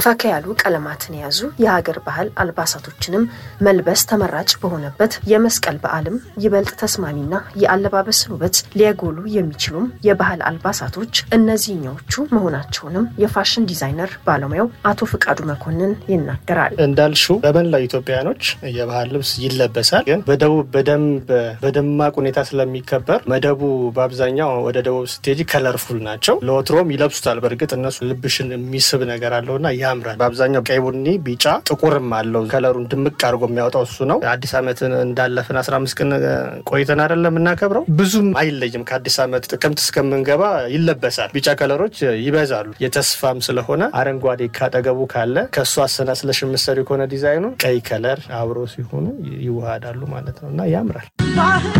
ፈካ ያሉ ቀለማትን የያዙ የሀገር ባህል አልባሳቶችንም መልበስ ተመራጭ በሆነበት የመስቀል በዓልም ይበልጥ ተስማሚና የአለባበስን ውበት ሊያጎሉ የሚችሉም የባህል አልባሳቶች እነዚህኛዎቹ መሆናቸውንም የፋሽን ዲዛይነር ባለሙያው አቶ ፍቃዱ መኮንን ይናገራል። እንዳልሽው በመላው ኢትዮጵያኖች የባህል ልብስ ይለበሳል። ግን በደቡብ በደንብ በደማቅ ሁኔታ ስለሚከበር መደቡ በአብዛኛው ወደ ደቡብ ስትሄጂ ከለርፉል ናቸው። ለወትሮም ይለብሱታል። በእርግጥ እነሱ ልብሽን የሚስብ ነገር አለውና ያምራል። በአብዛኛው ቀይ፣ ቡኒ፣ ቢጫ፣ ጥቁርም አለው። ከለሩን ድምቅ አድርጎ የሚያወጣው እሱ ነው። አዲስ ዓመትን እንዳለፍን 15 ቀን ቆይተን አይደለም የምናከብረው። ብዙም አይለይም። ከአዲስ ዓመት ጥቅምት እስከምንገባ ይለበሳል። ቢጫ ከለሮች ይበዛሉ። የተስፋም ስለሆነ አረንጓዴ ካጠገቡ ካለ ከእሱ አሰናስለሽ የምትሰሪው ከሆነ ዲዛይኑ ቀይ ከለር አብሮ ሲሆኑ ይዋሃዳሉ ማለት ነው እና ያምራል።